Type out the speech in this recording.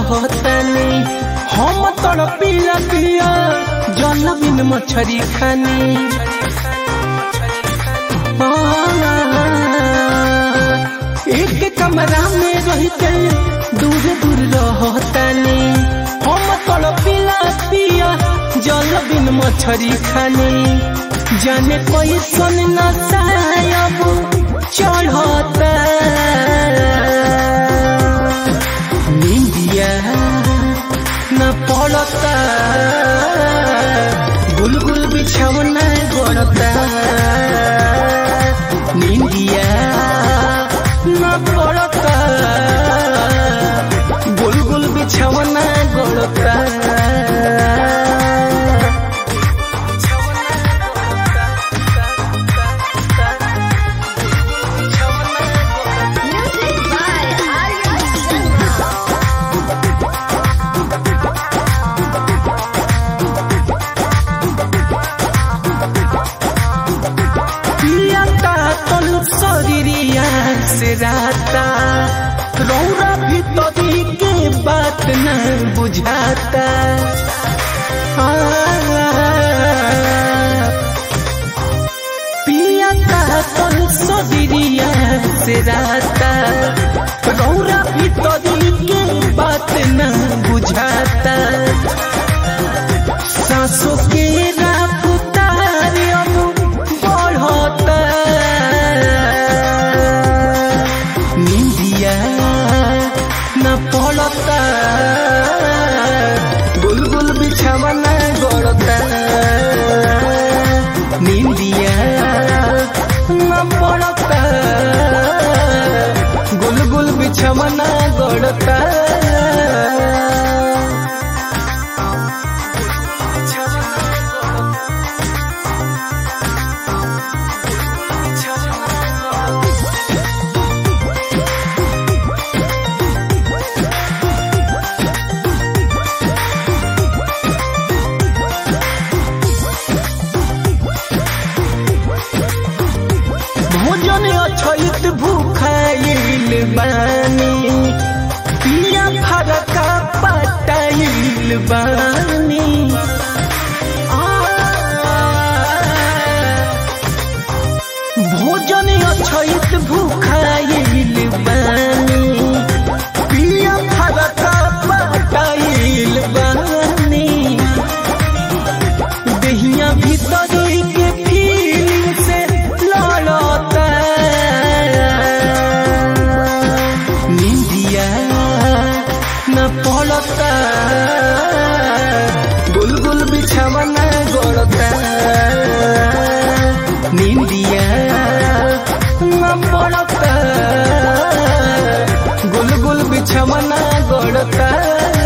रहतानी हम तड़ पिया पिया जल बिन मछरी खानी एक कमरा में रहते दूर दूर रहतानी हम तड़ पिया पिया जल बिन मछरी खानी जाने कोई सुन न सायब चढ़ता निंदिया न पड़ता गुलगुल बिछौना गड़ता निंदिया न पड़ता गुलगुल बिछौना गड़ता Music by Arya Sharma. पियाता तन शरीरिया से राता रौरा भीतरी के बात न बुझाता आ, पियाता तन शरीरिया से राता रौरा भीतरी के बात न बुझाता सांसों के रफ्तार अब बढ़ता निंदिया न पड़ता गुलगुल बिछावना गड़ता निंदिया न पड़ता गुलगुल बिछावना गड़ता भोजन अछैत भूखाइल बानी पिया फरका पटाइल बानी आ, भोजन अछैत भूखाइल बानी पिया फरका पटाइल बानी दहिया भीतरी के फीलिंग से लड़ता निंदिया न पड़ता गुलगुल बिछावना गड़ता निंदिया न पड़ता गुलगुल बिछावना गड़ता